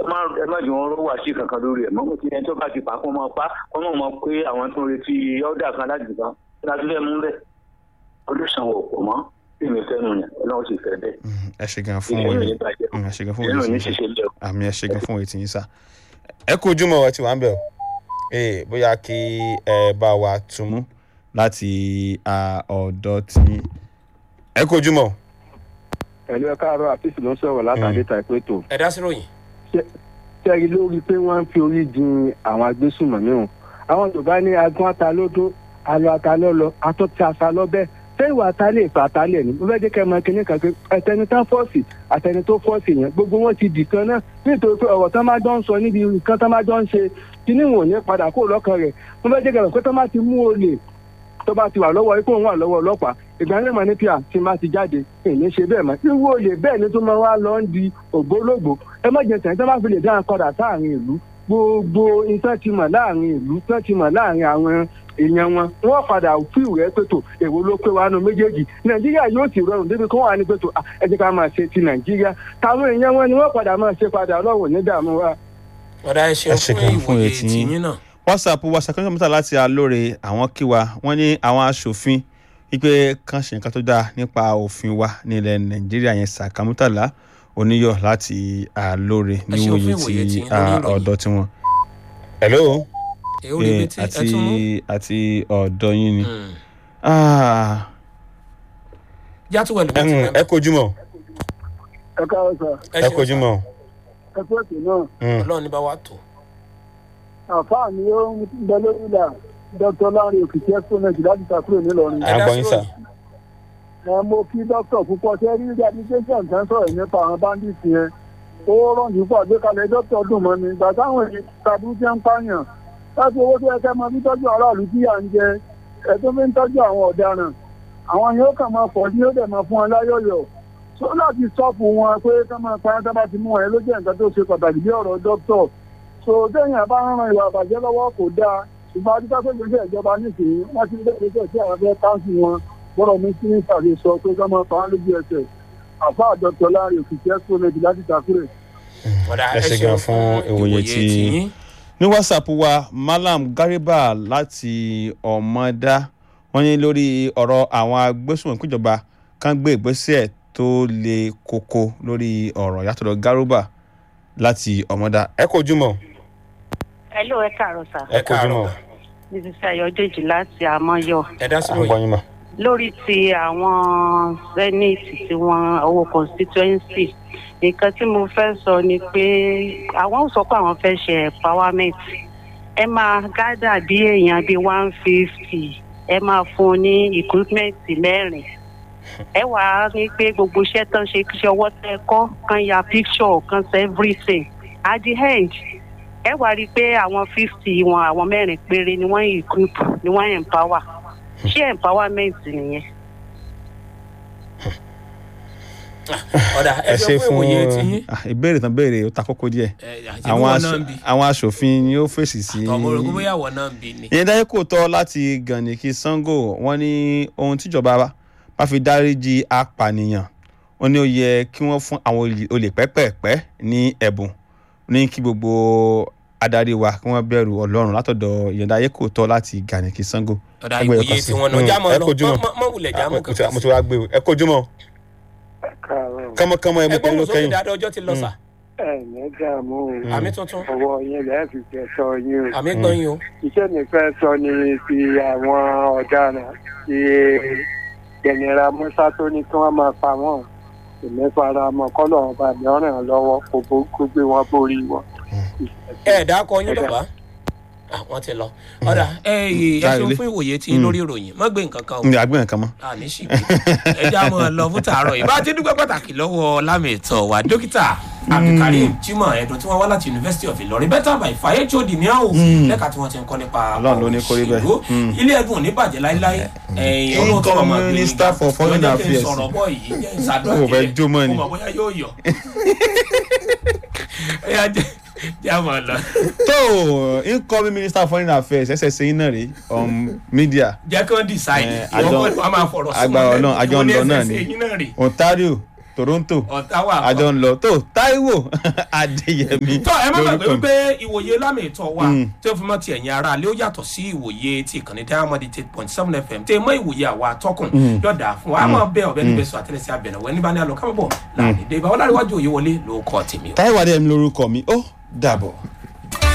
ẹ má ẹ má jù wọn rọ wá sí kankan lórí ẹ mọ ti ẹni tó bá ti pa kó máa pa kó máa mọ pé àwọn tó ń retí ọdà kan láti kan láti fẹ́ mú bẹ́ẹ̀ olùsànwó kò mọ́ bí mi fẹ́ nu yẹn ọlọ́run sì fẹ́ bẹ́ẹ̀. ẹ ṣe gan fún ìyẹn ò òye ní bàjẹ́ ẹ ṣe gan fún ìyẹn ò òye ní tí ń sá ṣiṣẹ́ lẹ́wọ̀. àmì ẹ ṣe gan fún òye tí ń sá. ẹ kú ojúmọ́ ẹ ti wà ń bẹ̀ o ee bóyá kí ẹ bá wa túmú láti à, ọ̀dọ̀ tí ẹ kú ojúmọ́ ẹ̀lú ẹ káàárọ̀ àfíìsì ló ń sọ̀rọ̀ látàdé ta ìpè tó. ẹ dá sí ròyìn. sẹ́yìn lórí pé wọ́n ń fi orí jin àwọn agbésùnmọ̀mí o. àwọn yorùbá ní agbọ́n ata lódó alo ata lọ́lọ́ atọ́ tí a sa lọ́bẹ̀. ṣé ìwà ata lè fa ata lẹ̀ ní. mo fẹ́ jẹ́ kẹ́ ẹ máa kíní kan pé ẹtẹni tán fọ́ọ̀sì àtẹni tó fọ́ọ̀sì yẹn gbogbo wọn ti dì kan náà nítorí pé ọ̀rọ̀ tán máa jọ ń sọ níbi nǹkan tán máa jọ ń ṣe kíní wọn ò ní padà kó lọ́kàn rẹ̀ mo fẹ́ jẹ́ kẹ́ ẹ mọ̀ pé tán bá ti mú olè tó bá ti wà lọ́wọ́ ipò òun wà lọ́wọ́ ọlọ́pàá ìgbà yẹn mọ̀ ní pia tí n bá ti jáde èmi ṣe bẹ́ẹ̀ mọ́ irú olè bẹ́ẹ̀ ni tó máa wá lọ ń di ògbólógbò ẹ má jẹ tẹ̀yìn tó bá fi lè dáhùn padà sáàrin ìlú gbogbo iṣẹ́ ti mọ̀ láàrin ìlú iṣẹ́ ti mọ̀ láàrin àwọn èèyàn wọn wọ́n padà fi ìwé pẹ̀tọ̀ èwo ló pé wa nu méjèèjì nàìjíríà yóò sì rọrùn débi kó wà ní pẹ̀tọ̀ ẹ jẹ́ ká máa ṣe ti nàìjíríà táwọn èèyàn wọn ni wọ́n padà máa ṣe padà ọlọ́wọ̀ ní dààmú wa. ọ̀dà ẹ Ẹ ṣe ṣeun gan fún fún ìwòye etí yín. tìyín náà. whatsapp wa ṣàkóso mẹ́ta láti alóore àwọn kíwa wọ́n ní àwọn aṣòfin wípé kàn ṣe nǹkan tó dáa nípa òfin wa nílẹ̀ nàìjíríà yẹn sàkámútàlá oníyọ̀ láti alóore Ẹ ṣeun fún níwòye ìwòye ti tí lórí ìròyìn. ọ̀dọ̀ tiwọn. hello èyí ò lè Eh, bí tí ẹ àti tún mú. àti ọ̀dọ̀ yín ni. Mm. Ah, játúwẹ̀ ló bí tí ẹ̀hún, wọ́n ẹ kojúmọ́ ẹ káàárọ̀ sà ẹ kojúmọ́. ẹ pé ètò náà Mm. ọlọ́run ní bá wa tó. àfáà ni ó ń bẹ lórí ìlà dr lanre òkìkí exponent láti takúrò nílọrin. à ń gbọ́ yín sà. ẹ mo kí dókítà púpọ̀ ṣe rí rehabilitation tán sọ̀rọ̀ nípa àwọn bandits yẹn ó rọ̀jù púpọ̀ àgbékalẹ̀ dókítà dùn mọ́ mi ìgbà táwọn èèyàn tàbí tí ń pààyàn láti owó tó yẹ kẹ́ máa fi tọ́jú aráàlú tí à ń jẹ ẹ tó fi ń tọ́jú àwọn ọ̀daràn àwọn yóò kàn máa pọ̀ ní ó dẹ̀ máa fún wọn láyọ̀yọ̀ tó láti sọ́ọ̀pù wọn pé ká máa pa ẹ́ tá bá ti mú wọn ẹ ló jẹ́ nǹkan tó ṣe pàtàkì bí ọ̀rọ̀ dókítà so téèyàn bá ń ran ìwà àbàjẹ́ lọ́wọ́ kò dáa ṣùgbọ́n adúgbò pé gbèsè ìjọba nísìnyí wọ́n ti gbé gbèsè tí àwọn fẹ́ káńsì wọn bọ́rọ̀ mi sí ìpàdé sọ pé ká máa pa á lójú ẹsẹ̀ àfa àjọpọ̀ láàrin òkìkí ẹ́sìpọ́nẹ́tì láti takúrẹ̀. ọ̀dà Ẹ ṣe gan fún ìwòye tí- ní whatsapp wa malam gariba láti ọmọdá wọ́n ní lórí ọ̀rọ̀ àwọn agbésùnmọ̀ ìpínjọba kan gbé ìgbésẹ̀ tó le koko lórí ọ̀rọ̀ yàtọ̀ garuba láti ọmọdá ẹ kò jùmọ̀ Hello, ẹ káàárọ̀ sà. ẹ kò jùmọ̀ Mrs. Ayọ̀dèjì láti Àmọ́yọ̀. ẹ dá sí à ń gbọ́ ròyìn. yín mà. Lórí ti àwọn Zenith tí wọ́n owó constituency. Nǹkan tí mo fẹ́ sọ ni pé àwọn ò sọ pé àwọn fẹ́ ṣe empowerment. Ẹ máa gádà bí èèyàn bíi one fifty. Ẹ máa fún un ní equipment mẹ́rin. Ẹ wàá ní pé gbogbo iṣẹ́ tán ṣe kí ọwọ́ tẹ kọ́ kan ya picture kan ṣe everything. At the end, ẹ wá rí i pé àwọn fifty wọn àwọn mẹ́rin péré ni wọ́n equip ni wọ́n empower ṣé empowerment nìyẹn. ọ̀dà ẹ ẹ ṣe ṣe fún fún ìwòye tìyín. ah, ìbéèrè tán béèrè ó ta kókó díẹ̀ àwọn àwọn aṣ- náà ń bi. àwọn aṣòfin ni ó fèsì sí tọmọ rògbò bóyá àwọn náà ń bi ni. ìyẹn dáyé kò tọ́ láti gànìkì sango wọ́n ní ohun tíjọba bá- bá fi dáríjì apànìyàn wọ́n ní ó yẹ kí wọ́n fún àwọn olè- olè pẹ́pẹ́pẹ́ ní ẹ̀bùn ní kí gbogbo adarí wa kí wọ́n bẹ̀rù ọlọ́run látọ̀dọ̀ ìyẹn dáyé kò tọ́ láti gànìkì sango. ọ̀dà Ẹgbẹ́ ìwòye ẹ̀kọ́ sí. tí wọn náà Mm, jámọ̀ ẹ lọ kojú mọ́. mọ́- mọ́ wulẹ̀ jámọ̀ mo ti kankan mo sí. ti wá gbé o ẹ kojú mọ́ kánmọ́kánmọ́ ẹ mú ẹgbẹ́ pẹ̀lú mùsùlùmí kẹ́yìn. dáadáa ọjọ́ ti lọ sà. ẹ ní dààmú àmì tuntun ọwọ́ yín lẹ́ẹ̀ fi kẹsọ yín o. àmì gbọ́n yín o. iṣẹ́ mi fẹ́ sọ ni ti àwọn ọ̀daràn ti jẹnira musa tó ní kí wọ́n máa pa wọ́n èmi fara mọ́ kọ́lọ̀ ọba mi ọ̀ràn lọ́wọ́ kó bó- kó gbé wọn borí wọn. ẹ dákọ yín bàbá Ah, wọ́n ti lọ. ọ̀dà ẹ ẹ Jáde ṣeun lé. fún ìwòye tí lórí ìròyìn má gbé nǹkan kan o. ní agbẹ́yàn kan mọ́. àní sì gbé ẹ já mọ́ ọ lọ fún tàárọ̀ yìí bá a ti dúpẹ́ pàtàkì lọ́wọ́ lámìtọ́ wa dókítà abdulkareem jimoh ẹ̀dùn tí wọ́n wá láti university of ilorin better by fire hod ní àwọn lẹ́ka tí wọ́n ti ń kọ́ nípa Ọlọ́run ló ní kó rí bẹ́ẹ̀. òṣèlú. Mm. ilé ẹ̀dùn ò ní bàjẹ́ láíláí ẹ̀yìn ọlọ́run tó ọmọ gbé Minister for Foreign Lọ́jọ́ kí n Affairs. sọ̀rọ̀ bọ́ yìí jẹ́ ìsàdúrà Ó fẹ́ jó mọ́ ni. mo mọ̀ bóyá yóò yọ ẹ yá jẹ́ jẹ́ àmọ́ lọ tó incoming minister of foreign affairs ẹsẹ̀ sẹ́yìn náà rèé on media jẹ́ kí wọ́n decide Eh, ìwọ́n àjọ- kọ́ ni wọ́n máa fọ̀rọ̀ sí agbára wọn Ọlọ́run, àjọ ń lọ náà ẹsẹ̀ ni. yín náà rè ontario toronto ọ̀tá wà àjọ ń lọ tó taiwo adéyẹmí tọ́ ẹ má gbàgbé lórúkọ mi. wípé ìwòye lámì ìtọ́ wa Mm. tí ó fi mọ́ ti ẹ̀yìn ara lé ó yàtọ̀ sí ìwòye ti ìkànnì diamond eight point seven fm tí mọ́ ìwòye àwa atọ́kùn yọ̀dà fún wa a máa bẹ ọ̀bẹ níbẹ̀ sọ àtẹlẹsẹ abẹnàwó ẹni bá ní alọ kámọ́ bọ̀ láàrin dé ibà wọ́n láríwájú òye wọlé ló kọ́ tèmi o. taiwo adéyẹmí lórúkọ mi ó dàbọ̀.